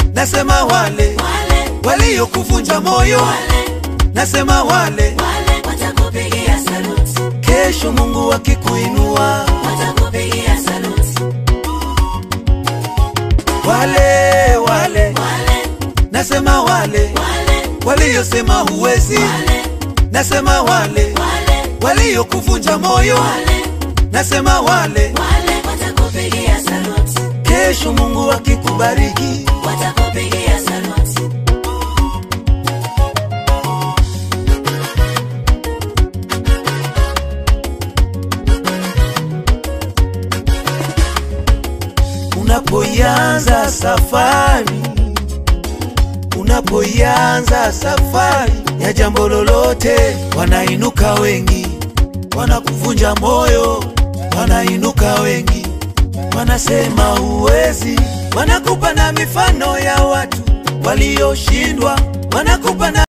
nasema wale wale waliokuvunja moyo, wale nasema wale wale watakupigia saluti, kesho Mungu akikuinua, watakupigia saluti, wale wale wale nasema wale wale waliosema huwezi, wale nasema wale wale waliokuvunja moyo, wale nasema wale wale watakupigia saluti, kesho Mungu akikubariki, watakupigia saluti, unapoianza safari, unapoianza safari ya jambo lolote, wanainuka wengi, wanakuvunja moyo, wanainuka wengi, wanasema huwezi, wanakupa na mifano ya watu walioshindwa, wanakupa na